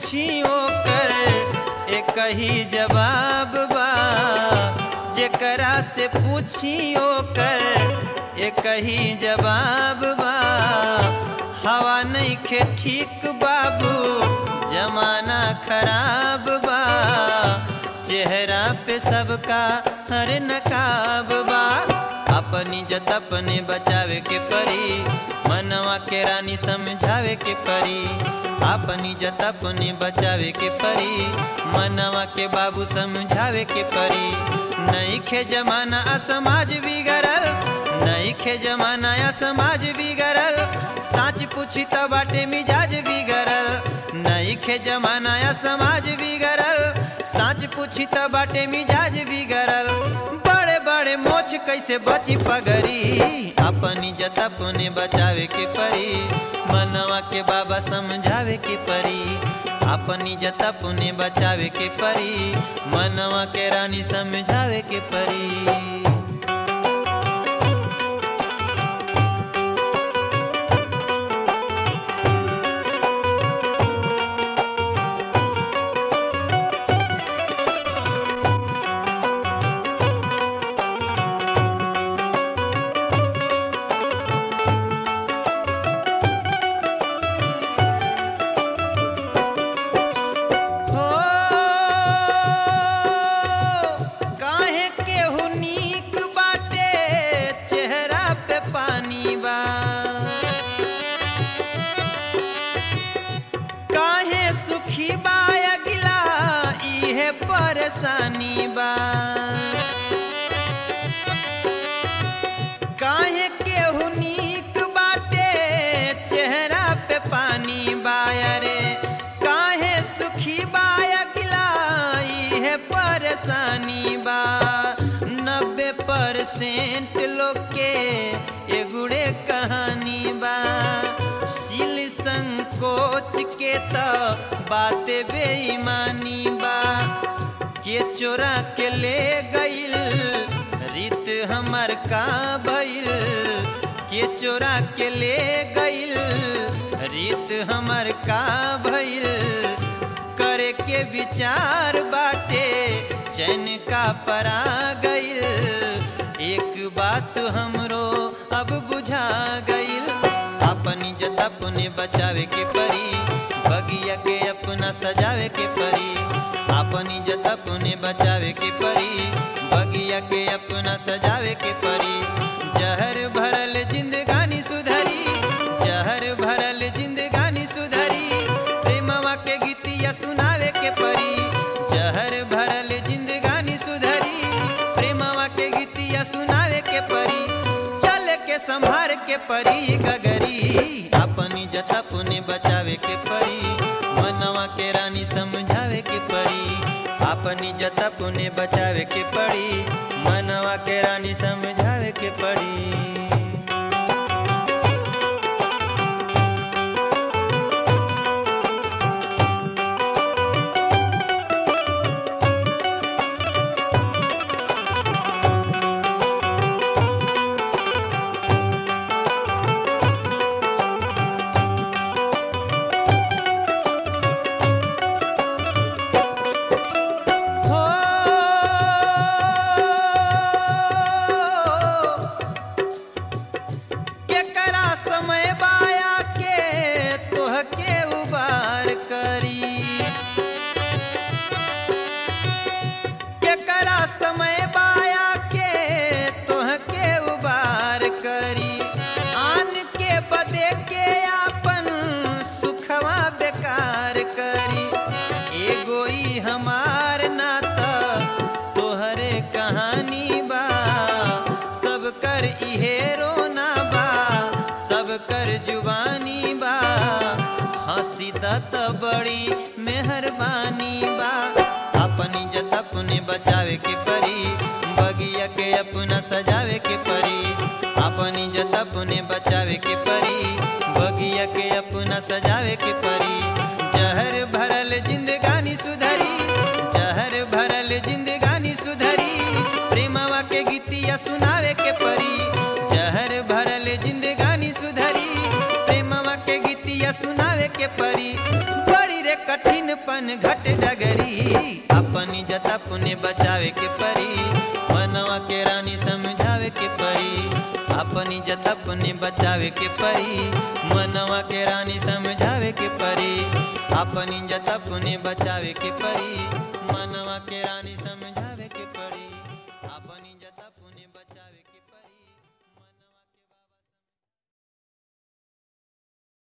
पूछी ओकर एक ही जवाब बा जेकरा से पूछी ओकर एक ही जवाब बा हवा नहीं खे ठीक बाबू जमाना खराब बा चेहरा पे सबका हर नकाब बा अपनी जत अपने बचावे के परी मनवा के रानी समझावे के परी अपनी जत अपने बचावे के परी मनवा के बाबू समझावे के परी नहीं खे जमाना आ समाज बिगड़ल नहीं खे जमाना या समाज बिगड़ल साच पूछी तो बाटे मिजाज बिगड़ल नहीं खे जमाना या समाज बिगड़ल साच पूछी तो बाटे मिजाज बिगड़ल बड़े बड़े मोछ कैसे बची पगरी अपनी जत अपने बचावे के परी मनवा के बाबा समझावे के परी अपनी जत अपने बचावे के परी मनवा के रानी समझावे के परी हो काहे केहू नीक बाटे चेहरा पे पानी बा काहे सुखी बा अगिला इहे परेशानी बा काहे केहू नीक बाटे चेहरा पे पानी बाया रे काहे सुखी बाया गिलाई है परेशानी बा नब्बे परसेंट लोग के एगुड़े कहानी बा शिल संकोच के तो बाते बेईमानी बा के चोरा के ले गईल रीत हमर का भइल के चोरा के ले गईल रीत हमर का भइल करे के विचार बाटे चैन का परा गईल एक बात हमरो अब बुझा गईल अपनी जत अपने बचावे के परी बगिया के अपना सजावे के परी अपनी जत अपने बचावे के परी बगिया के अपना सजावे के परी जहर भरल जिंदगानी सुधरी जहर भरल जिंदगानी सुधरी प्रेमवा के गीतिया सुनावे के परी जहर भरल जिंदगानी सुधरी प्रेमवा के गीतिया सुनावे के परी चल के संभार के परी गगरी अपनी जत अपने बचावे के परी मनवा के रानी समझावे के परी अपनी जत अपने बचावे के पड़ी मनवा के रानी समझावे के पड़ी हो केकरा समय बाया के तोह के उबार करी केकरा समय बाया के तोह के उबार करी आन के बदे के आपन सुखवा बेकार करी एगो ई हमार नाता तोहरे कहानी बा सब कर इहे रोना बा सब कर जुबानी बा हंसी दत बड़ी मेहरबानी बा अपनी जत अपने बचावे के परी बगिया के अपना सजावे के परी अपनी जत अपने बचावे के परी बगिया के अपना सजावे के परी जहर भरल जिंदगानी सुधरी जहर भरल जिंदगानी सुधरी प्रेमवा के गीतिया सुनावे के परी जहर भरल जिंदगानी सुधरी प्रेमवा के गीतिया सुनावे के परी बड़ी बाटे कठिन पन घट डगरी अपनी जत अपने बचावे के परी मनवा के रानी समझावे के परी अपनी जत अपने बचावे के परी मनवा के रानी समझावे के परी अपनी जत अपने बचावे के परी मनवा के रानी समझावे